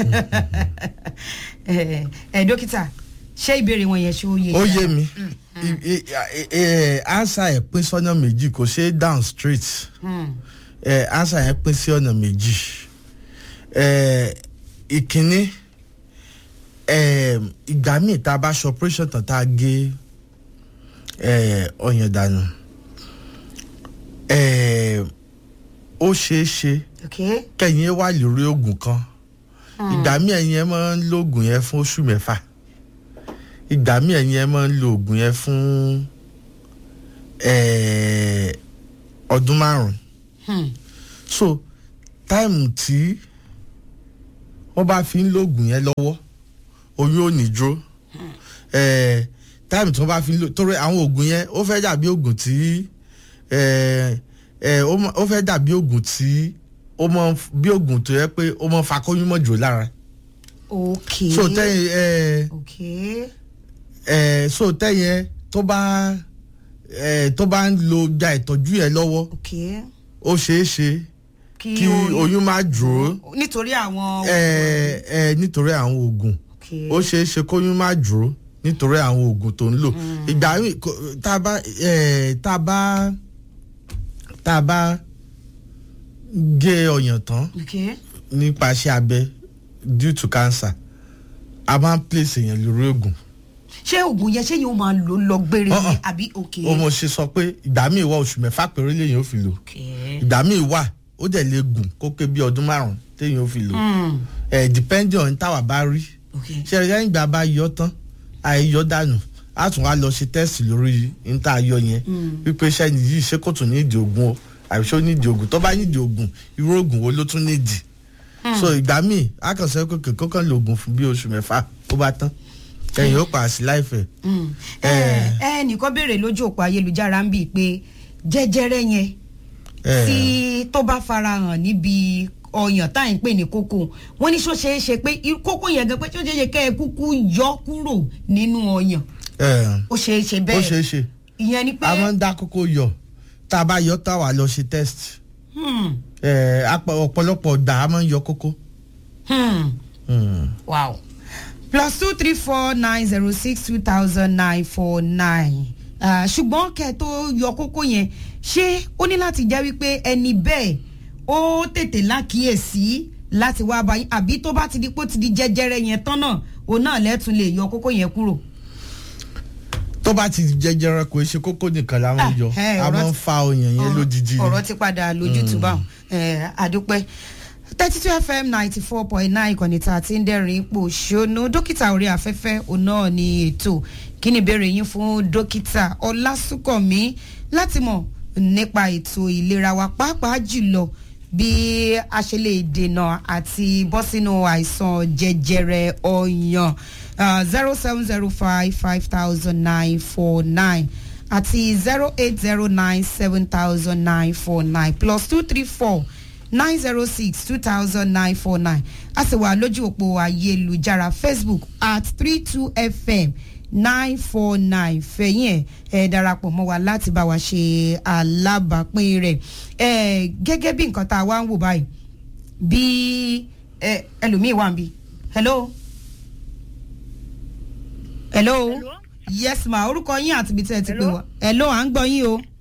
ẹ ẹ, dókítà ṣé ìbéèrè wọn yẹn ṣé ó yé
ó
yín?
yé mi I- i- i- eh, answer ẹ̀ pín sọ́nà méjì kò ṣe é down straight
Hmm,
eh, answer yẹn pín sí ọ̀nà méjì eh, ìkíní eh, ìgbà míì tá a bá ṣe operation tán tá a gé eh, ọyàn dànù eh, ó ṣeé ṣe
ok
kẹ́yìn ẹ wà lórí oògùn kan ìgbà míì ẹ̀yin ẹ máa ń lo oògùn yẹn fún oṣù mẹ́fà ìgbà míì ẹ̀yin ẹ máa ń lo oògùn yẹn fún eh, ọdún márùn
Hmm,
so táìmù tí wọ́n bá fi ń lo oògùn yẹn lọ́wọ́ oyún ò ní dúró eh, táìmù tí wọ́n bá fi ń lo torí àwọn oògùn yẹn ó fẹ́ dàbí oògùn tí eh, eh, ó mọ- ó fẹ́ dàbí oògùn tí ó mọ bí oògùn tó yẹ pé ó mọ fakóyún mọ́ jò lára
ok
so tẹ́yìn eh,
ok
eh, so tẹ́yìn tó bá eh, tó bá ń lo gba ìtọ́jú yẹn lọ́wọ́
ok
ó ṣeé ṣe kí oyún má dúró
nítorí àwọn
ẹ ẹ nítorí àwọn oògùn
ok
ó ṣeé ṣe kóyún má dúró nítorí àwọn oògùn tó ń lò ìgbà míì kò- tá a bá ẹ tá a bá tá a bá gé ọyàn tán
ok
nípasẹ̀ abẹ due to cancer a máa ń place èèyàn lórí oògùn
ṣé oògùn yẹn ṣé yóò máa lò lọ gbére ni
Uh-uh.
àbí ok
ó mo ṣe sọ pé ìgbà míì wà oṣù mẹ́fà péré lèèyàn ó fi lò
ok
ìgbà míì wà ó dẹ̀ lè gùn kó pé bí ọdún márùn-ún téèyàn ó fi lò
Hmm,
ẹ̀ depending on táwa bá rí
Okay.
ṣe ẹ̀yà ìgbà bá yọ tán àìyọ dànù a tún wá lọ ṣe tẹ́sì lórí níta ayọ yẹn wípé iṣẹ́ yìí ṣé kò tún ní ìdí ogun o àbí ṣé ó ní ìdí ogun tó bá ní ìdí ogun irú ogun wo ló tún ní ìdí so ìgbà míì a kàn sọ pé kò kàn lo oògùn fún bí oṣù mẹ́fà ó bá tán ẹ̀yìn ó pa sí láìfẹ́.
ẹ ẹ nìkan béèrè lójú òpó ayélujára ń bì pé jẹjẹrẹ yẹn tí tó bá farahàn níbi ọyàn tá à ń pè ní kókó wọn ní ṣó ṣeé ṣe pé irú kókó yẹn gan pé ṣó ṣeé ṣe kẹ́ ẹ kúkú yọ kúrò nínú ọyàn ó ṣeé ṣe
ó
bẹ́ẹ̀
ṣeé ṣe
ìyẹn ni pé
a máa ń dá kókó yọ tá a bá yọ tá a wà lọ ṣe test
hmm,
Eh, apá- ọ̀pọ̀lọpọ̀ gbà a máa ń yọ kókó.
hmm,
Hmm.
wow plus two three four nine zero six two thousand nine four nine ṣùgbọ́n kẹ́ ẹ tó yọ kókó yẹn ṣé ó ní láti jẹ́ wípé ẹni bẹ́ẹ̀ ó tètè lákìyèsí láti wá báyìí àbí tó bá ti di pé ó ti di jẹjẹrẹ yẹn tán náà òun náà lẹ́tùn lè yọ kókó yẹn kúrò.
tó bá ti jẹjẹrẹ kò ṣe kókó nìkan la máa ń yọ
Ah, eh,
a
ọ̀rọ̀
máa ń
ti-
fa ọyàn yẹn lódìdí ni.
ọ̀rọ̀ ti padà lójútùú báwọn àdúpẹ́ thirty two fm ninety four point nine ìkànnì tá a ti ń dẹ́rìn ipò ṣónú dókítà orí afẹ́fẹ́ òun náà ni ètò kí ni ìbéèrè yín fún dókítà ọlásùnkànmí láti mọ̀ nípa ètò ìlera wa pàápàá jùlọ bí a ṣe lè dènà àti bọ́ sínú àìsàn jẹjẹrẹ ọyàn zero seven zero five five thousand nine four nine àti zero eight zero nine seven thousand nine four nine plus two three four nine zero six two thousand nine four nine a sì wà lójú òpó ayélujára facebook at three two fm nine four nine fẹ̀yìn ẹ̀ ẹ̀ darapọ̀ mọ́ wa láti bá wa ṣe alábàápín rẹ̀ ẹ̀ gẹ́gẹ́ bí nǹkan tá a wá ń wò báyìí bí ẹ ẹlòmíì wà ń bí hello hello yes ma orúkọ yín àti ibi tí ẹ ti pè wá hello à ń gbọ́ yín o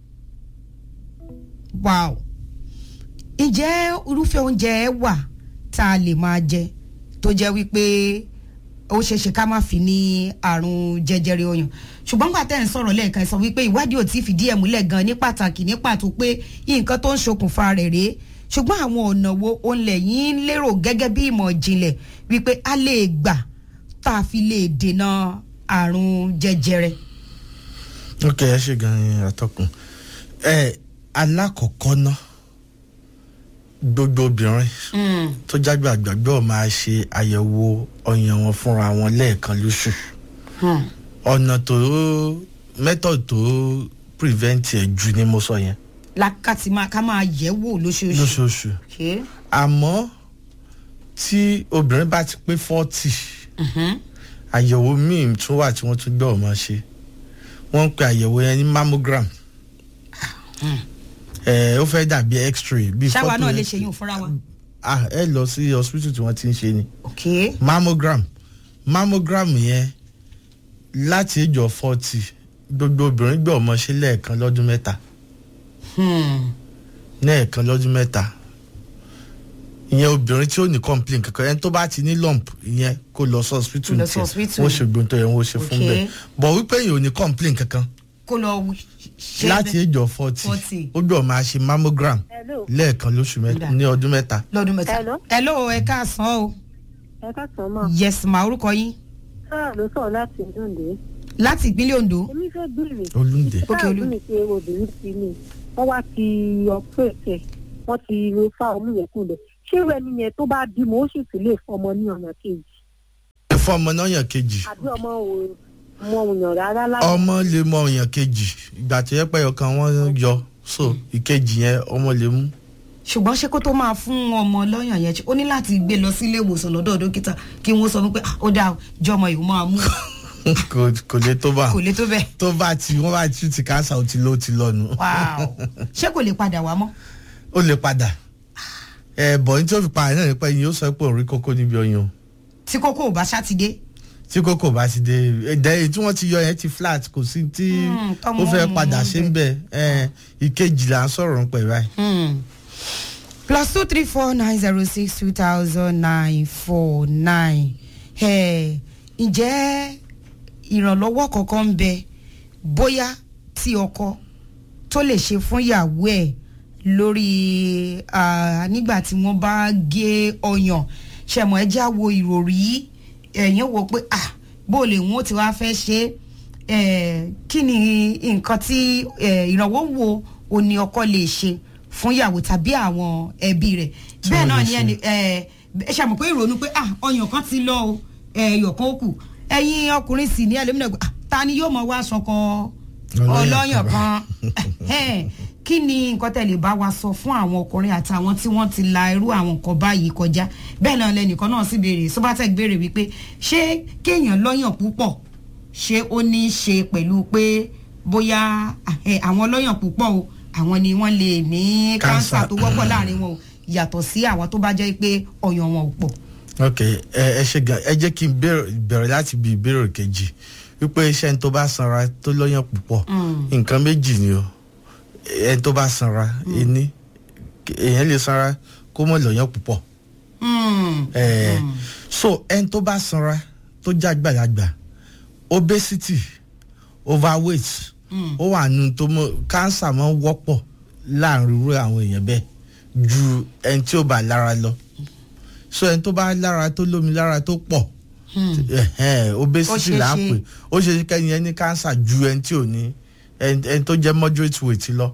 wow ǹjẹ́ irúfẹ́ oúnjẹ wà tá a lè máa jẹ tó jẹ́ wípé ó ṣeé ṣe ká má fi ní àrùn jẹjẹrẹ ọyàn ṣùgbọ́n gbà tẹ́ ń sọ̀rọ̀ lẹ́ẹ̀kan ẹ sọ wípé ìwádìí ò tí ì fìdí ẹ̀ múlẹ̀ gan ní pàtàkì ní pàtó pé nǹkan tó ń ṣokùnfà rẹ̀ rèé ṣùgbọ́n àwọn ọ̀nà wo òun lẹ́yìn ń lérò gẹ́gẹ́ bí ìmọ̀ ìjìnlẹ̀ wípé a lè gbà tá a fi lè dènà àrùn jẹjẹrẹ.
ok ẹ ṣe gan ni atọ́kùn ẹ alákọ̀ọ́kọ́ ná gbogbo obìnrin tó jágbé àgbàgbọ́ máa ṣe àyẹ̀wò ọyàn wọn fúnra wọn lẹ́ẹ̀kan lóṣù ọ̀nà tó method tó prevent ẹ̀ jù ni mo sọ yẹn
lákàtí máa ká máa yẹ̀ wò lóṣooṣù.
lóṣooṣù
Okay.
àmọ́ tí obìnrin bá ti pé forty àyẹ̀wò míì tún wà tí wọ́n tún gbọ́ ọ̀mọ́ ṣe wọ́n ń pe àyẹ̀wò yẹn ní mammogram ẹ̀ ó fẹ́ dàbí x-ray bí
ṣáwa
photo
náà lè
x-
ṣe yín fúnra wa.
ah ẹ lọ sí hospital tí wọ́n ti ń ṣe ni
Okay.
mammogram mammogram yẹn láti ìjọ forty gbogbo obìnrin gbọ́ ọmọ ṣe lẹ́ẹ̀kan lọ́dún mẹ́ta
Hmm.
lẹ́ẹ̀kan lọ́dún mẹ́ta ìyẹn obìnrin tí ó ní complain kankan ẹni tó bá ti ní lump ìyẹn kó lọ sí hospital
Kó lọ sí
tiẹ̀
hospital.
wọ́n ṣe gbóntọ́ yẹn wọ́n ṣe fún
Okay.
bẹ́ẹ̀ bọ̀ wípé èèyàn ò ní complain kankan
kó lọ ṣe
láti
bẹ́ẹ̀
ìjọ forty
40.
ó gbọ́ máa ṣe mammogram
Hello.
lẹ́ẹ̀kan lóṣù mẹ́ta
Dà.
ní ọdún mẹ́ta
lọ́dún mẹ́ta.
Hello.
hello ẹ káàsán o.
ẹ káàsán mọ
yes ma orúkọ yín
sáà ló sọ̀rọ̀ láti ìdúndé
láti ìpínlẹ̀ ondo.
èmi fẹ́ béèrè
olùdè
Ok,
sáà
Olú.
tún ní pé obìnrin ti ní wọ́n wá ti ọpẹ́ẹ̀tẹ̀ wọ́n ti fa ọmú yẹn kúlẹ̀ ṣé irú ẹni yẹn tó bá bímọ ó sì sì lè fọmọ ní ọ̀nà kejì
fún ọmọ náà yàn kejì
àbí ọmọ ò mọ òyàn rárá lára
ọmọ lè mọ ọyàn kejì ìgbà tó yẹ pé ọkàn wọn yọ so ìkejì yẹn ọmọ lè mú
ṣùgbọ́n ṣé kó tó máa fún ọmọ lọ́yàn yẹn ó ní láti gbé lọ sí ilé ìwòsàn lọ́dọ̀ dókítà kí wọ́n sọ wípé "Ah, ó dáa jọmọ yìí ó máa mú
kò kò lè tó bá
kò lè tó bẹ́ẹ̀.
tó bá ti wọn bá ti ti káńsà ó ti lọ ó ti lọ nù
wow ṣé kò lè padà wá mọ́.
ó lè padà ẹ bọ̀ ní tí ó fi padà náà nípa ẹyin yóò sọ pé òun rí kókó níbi ọyàn o.
tí kókó ò bá ṣàtidé.
tí kókó bá ti dé ẹ̀dá èyí tí wọ́n ti yọ yẹn ti flat kò sí tí
Hmm, tọ́mọ
ó fẹ́
mú
padà
un
ṣe ń bẹ̀ ẹ̀ ìkejì là ń sọ̀rọ̀ ń pẹ̀ báyìí.
Hmm. plus two three four nine zero six two thousand nine four nine ǹjẹ́ ìrànlọ́wọ́ kankan ń bẹ bóyá tí ọkọ tó lè ṣe fún ìyàwó ẹ̀ lórí ah, nígbà tí wọ́n bá gé ọyàn ṣẹ̀mọ̀ ẹ já wo ìròrí ẹ̀yin wo pé ah bó lè wọ́n ti wá fẹ́ ṣe é kí ni nǹkan tí eh, ìrànwọ́ wo o ní ọkọ lè ṣe fún ìyàwó tàbí àwọn ẹbí rẹ̀
Tí
bẹ́ẹ̀
wọ́n
náà
lè
ni
ṣe.
ẹni ẹ ṣàmù pé ìrònú pé ah ọyàn kan ti lọ o ẹyọ kan ó kù ẹ̀yin ọkùnrin sì ní ẹlẹ́mìnà ah ta ni yóò mọ wá sọkọ
Ọlọ́yàn
ọlọ́yàn
kan
kan Ẹhẹ́n. kí ni nǹkan tẹ̀lé bá wa sọ fún àwọn ọkùnrin àtàwọn tí wọ́n ti la irú àwọn nǹkan báyìí kọjá bẹ́ẹ̀ náà lẹ́nìkan náà sì béèrè sobatec béèrè wípé ṣé kéèyàn lọ́yàn púpọ̀ ṣé ó ní í ṣe pẹ̀lú pé bóyá ẹ, àwọn lọ́yàn púpọ̀ o àwọn ni wọ́n lè ní
Cancer.
kánsà tó wọ́pọ̀ láàrin wọn o yàtọ̀ sí àwọn tó bá jẹ́ pé ọyàn wọn ò pọ̀.
ok ẹ ẹ ṣe gan ẹ jẹ́ kí n bẹ̀rẹ̀ bẹ̀rẹ̀ láti bí ìbéèrè kejì wípé iṣẹ́ ẹni tó bá sanra tó lọ́yàn púpọ̀ nǹkan méjì ni o ẹni tó bá sanra ẹni èèyàn lè sanra kó mọ̀ lọ́yàn púpọ̀
Mm.
ẹ so ẹni tó bá sanra tó já gbàlagbà obesity overweight ó wà nù tó mọ cancer máa ń wọ́pọ̀ láàrin irú àwọn èèyàn bẹ́ẹ̀ ju ẹni tí ó bá lára lọ so ẹni tó bá lára tó lómi lára tó pọ̀ ẹhẹ́n,
Ó
obesity
ṣeé
là ń
ṣe.
pè ó ṣe kẹ́ni ẹni cancer ju ẹni tí ò ní ẹni ẹni tó jẹ́ moderate weight lọ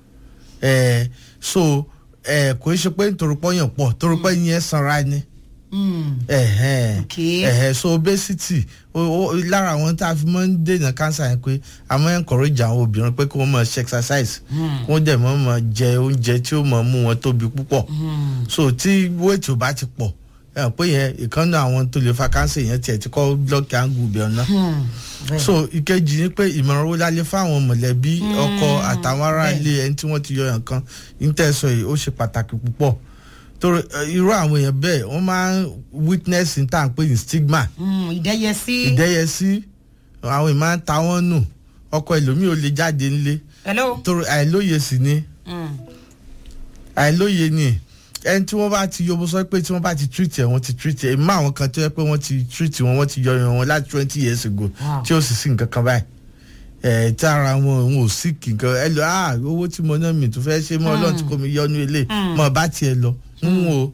ẹ so ẹ kò í ṣe pé nítorí pọ́yàn pọ̀ torí pé yẹn sanra ni
Mm.
ẹhẹn
Okay.
ẹhẹn so obesity o, o, lára àwọn tá a fi máa ń dènà cancer yẹn pé a máa ń encourage àwọn obìnrin pé kí wọ́n máa ṣe exercise kí wọ́n dẹ̀ máa máa jẹ oúnjẹ tí ó máa mú wọn tóbi púpọ̀ so tí weight ò bá ti pọ̀ ẹ hàn pé yẹn ìkànnì àwọn tó lè fa cancer yẹn tiẹ̀ ti kọ́ block angle bẹ̀ ọ̀nà
Mm. Bẹ́ẹ̀.
so ìkejì ni pé ìmọ̀ràn wo la lè fáwọn mọ̀lẹ́bí ọkọ àtàwọn ará
bẹ́ẹ̀.
ilé ẹni tí wọ́n ti yọ yàn kan nítẹ̀sọ̀ yìí ó ṣe pàtàkì púpọ̀ torí ẹ, irú àwọn èèyàn bẹ́ẹ̀ wọ́n máa ń witness ní tá à ń pè ní stigma
Mm, ìdẹ́yẹsí.
ìdẹ́yẹsí àwọn èèyàn máa ń ta wọ́n nù ọkọ ẹlòmíì ò lè jáde nílé
hello.
torí àìlóye sì ni
Mm.
àìlóye ni ẹni tí wọ́n bá ti yọ bó sọ pé tí wọ́n bá ti treat ẹ̀ wọ́n ti treat ẹ̀ mọ́ àwọn kan tó yẹ pé wọ́n ti treat wọn wọ́n ti yọ yàn wọn láti twenty years ago
Wow.
tí ó sì sí nǹkan kan báyìí ẹ̀ tí ara wọn òun ò sí nǹkan ẹ lọ ah owó tí mo ná mi tó fẹ́ ṣe mọ́ ọlọ́run tí kò mi yọnu ilé mọ́ bá tiẹ̀ lọ ń wo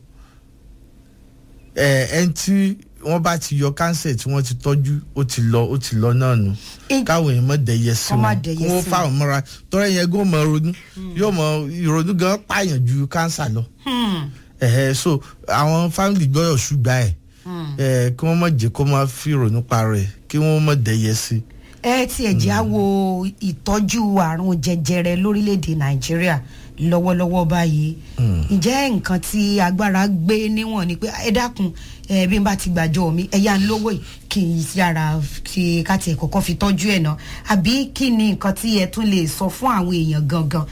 ẹ̀ ẹni tí wọ́n bá ti yọ cancer tí wọ́n ti tọ́jú ó ti lọ ó ti lọ náà nù
Eh,
káwọn èèyàn mọ̀ dẹ̀yẹ sí
Kọ́ má
wọn
dẹ̀yẹ
kí wọ́n
sí
fáwọn mọ́ra tọ́rọ yẹn gó mọ ronú yóò mọ ìrònú gan pààyàn ju cancer lọ
Hmm.
ẹ̀hẹ́ so àwọn family gbọ́dọ̀ ṣùgbà ẹ̀ ẹ̀ kí wọ́n mọ̀ jẹ́ kó máa fi ìrònú pa rẹ̀ kí wọ́n mọ̀ dẹ̀yẹ sí
ẹ tiẹ̀ jẹ́ á wo ìtọ́jú àrùn jẹjẹrẹ lórílẹ̀‐èdè nàìjíríà lọ́wọ́lọ́wọ́ báyìí ǹjẹ́ nǹkan tí agbára gbé níwọ̀n ni pé ẹ dákun ẹ bí n bá ti gbàjọ mi ẹ yá ń lówó yìí kí n yára kí ká tiẹ̀ kọ́kọ́ fi tọ́jú ẹ̀ náà àbí kí ni nǹkan tí ẹ tún lè sọ fún àwọn èèyàn gangan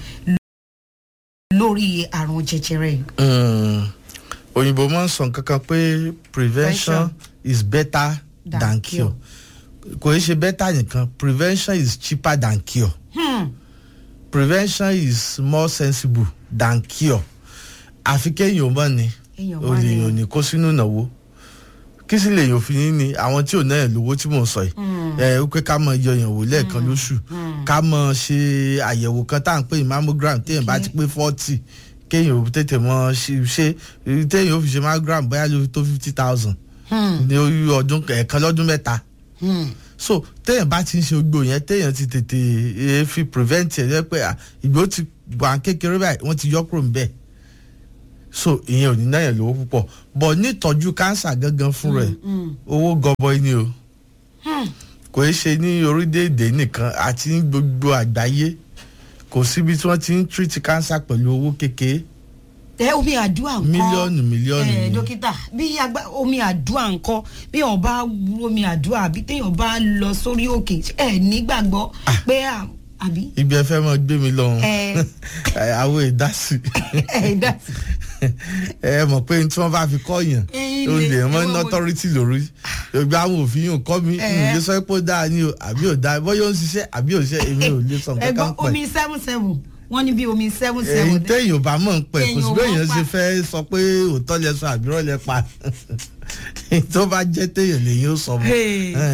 lórí àrùn jẹjẹrẹ yìí.
Mm. òyìnbó máa ń sọ nǹkan kan pé prevention is better
Than
than
cure.
cure kò í ṣe better nìkan prevention is cheaper than cure
Hmm.
prevention is more sensible than cure àfi kéèyàn mọ̀ ni
Èèyàn mọ̀
o lè
ni.
yàn ní kó sínú ìnáwó kí sì lè yàn fi ní ni àwọn tí ò náà lówó tí mò ń sọ yìí ẹ ó pé ká mọ yọyàn wò lẹ́ẹ̀kan lóṣù ká mọ ṣe àyẹ̀wò kan tá à ń pè ní mammogram téèyàn bá ti pé forty kéèyàn ò tètè mọ ṣe ṣe téèyàn ó fi ṣe mammogram bóyá ló tó fifty thousand
Hmm.
ní orí ọdún ẹ̀ẹ̀kan lọ́dún mẹ́ta
Hmm.
so téèyàn bá ti ń ṣe gbogbo yẹn téèyàn ti tètè eh, fi prevent ẹ̀ jẹ́ pé ah, ìgbó ti wà kékeré báyìí wọ́n ti yọ kúrò níbẹ̀ so ìyẹn ò ní náyàn lówó púpọ̀ but nítọ́jú cancer gangan fún rẹ̀ owó gọbọi ni o kò í ṣe ní orílẹ̀-èdè nìkan àti ní gbogbo àgbáyé kò síbi tí wọ́n ti ń treat cancer pẹ̀lú owó kékeré
ẹ omi àdúrà ńkọ́
mílíọ̀nù mílíọ̀nù
ẹ
ni.
dókítà bí agbá omi àdúrà ńkọ́ bí èèyàn bá wú omi àdúrà àbí téèyàn bá lọ sórí òkè ẹ nígbàgbọ́ pé à- àbí
ibi ẹ fẹ́ mọ gbé mi lọ́hùn
Ẹ.
àwọn ìdásí
ẹ dá sí.
ẹ mọ̀ pé tí wọ́n bá fi kọ́ yàn
Ẹyin
ó
lè-
lè mọ́
ẹ
ní
wọ́n-
authority lórí gbogbo àwọn òfin yóò kọ́ mi
Ẹ.
mi lè sọ pé ó dáa ni o àbí ò dáa bóyá ó ń ṣiṣẹ́ àbí ò ṣiṣẹ́ èmi ò lè sọ
ẹ
nǹkan
gbọ́
kan pẹ̀
omi seven seven wọ́n ní bí omi seven
èyí
seven
téèyàn ò bá mọ̀ ń pẹ̀ kò
Téèyàn
sí
ò
bẹ́ẹ̀
mọ̀
yẹn
pa.
ṣe fẹ́ sọ pé òótọ́ lẹ sọ àbí rọ́ lẹ pa tó bá jẹ́ téèyàn lèyìn ó sọ mọ́.
Hey.
Ẹ.